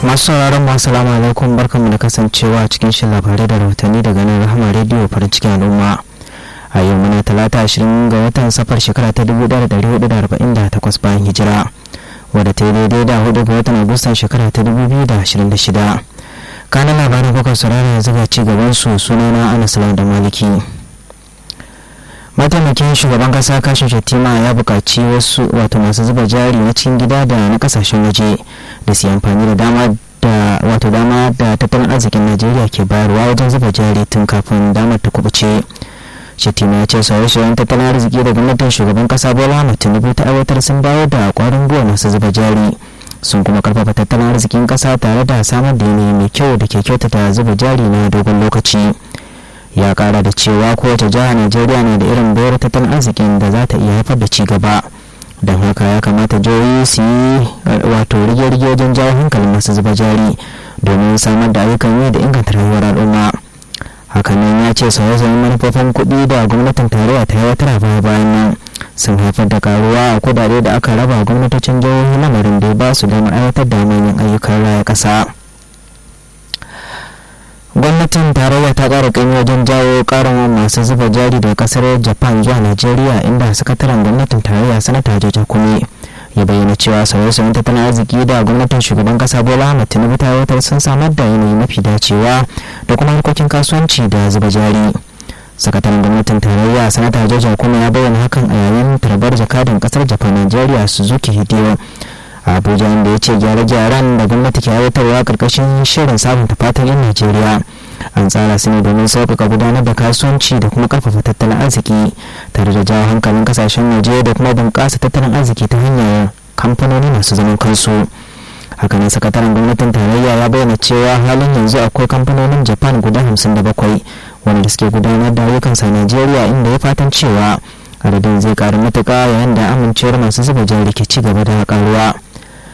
masu sauraron mu assalamu alaikum barkanmu da kasancewa cikin shin labarai da rahotanni daga nan rahama rediyo farin cikin al'umma a yau muna talata ashirin ga watan safar shekara ta dubu ɗaya da ɗari hudu da arba'in da takwas bayan hijira wadda ta yi daidai da hudu ga watan agustan shekara ta dubu biyu da ashirin da shida kanan labarin kuka saurara yanzu ga ci gaban su sunana anas da maliki mataimakin shugaban kasa kashin shatima ya buƙaci wasu wato masu zuba jari na cikin gida da na kasashen waje da su amfani da dama da wato dama da tattalin arzikin najeriya ke bayarwa wajen zuba jari tun kafin damar ta kubuce shatima ya ce sauye-sauyen tattalin arziki da gwamnatin shugaban kasa bola ahmed tinubu ta aiwatar sun bayar da kwarin gwiwa masu zuba jari sun kuma karfafa tattalin arzikin kasa tare da samar da yanayi mai kyau da ke kyautata zuba jari na dogon lokaci ya kara da cewa kowace jihar najeriya na da irin bayar tattalin arzikin da za ta iya haifar da ci gaba don haka ya kamata jihohi su yi wato rige-rige wajen jawo hankalin masu zuba jari domin samar da ayyukan yi da inganta rayuwar al'umma hakanan ya ce sauye-sauyen manufofin kuɗi da gwamnatin tarayya ta aiwatar a baya bayan nan sun haifar da karuwa a kudade da aka raba gwamnatocin jihohi lamarin da ya ba su damar aiwatar da manyan ayyukan raya ƙasa. gwamnatin tarayya ta ƙara ƙanyi wajen jawo ƙarin masu zuba jari daga ƙasar japan zuwa najeriya inda sakataren gwamnatin tarayya sanata jaja kume ya bayyana cewa sauye-sauyen tattalin arziki da gwamnatin shugaban ƙasa bola ahmed tinubu ta aiwatar sun samar da yanayi mafi dacewa da kuma harkokin kasuwanci da zuba jari sakataren gwamnatin tarayya sanata jaja kume ya bayyana hakan a yayin tarbar jakadan ƙasar japan najeriya suzuki hidewa abuja inda ya ce gyare-gyaren da gwamnati ke aiwatarwa karkashin shirin sabunta fatan yan najeriya an tsara su ne domin sauƙaƙa gudanar da kasuwanci da kuma ƙarfafa tattalin arziki tare da jawo hankalin kasashen waje da kuma bunƙasa tattalin arziki ta hanyar kamfanoni masu zaman kansu hakanan sakataren gwamnatin tarayya ya bayyana cewa halin yanzu akwai kamfanonin japan guda hamsin da bakwai wanda suke gudanar da ayyukansa a najeriya inda ya fatan cewa adadin zai karu matuƙa yayin da amincewar masu zuba jari ke ci gaba da karuwa.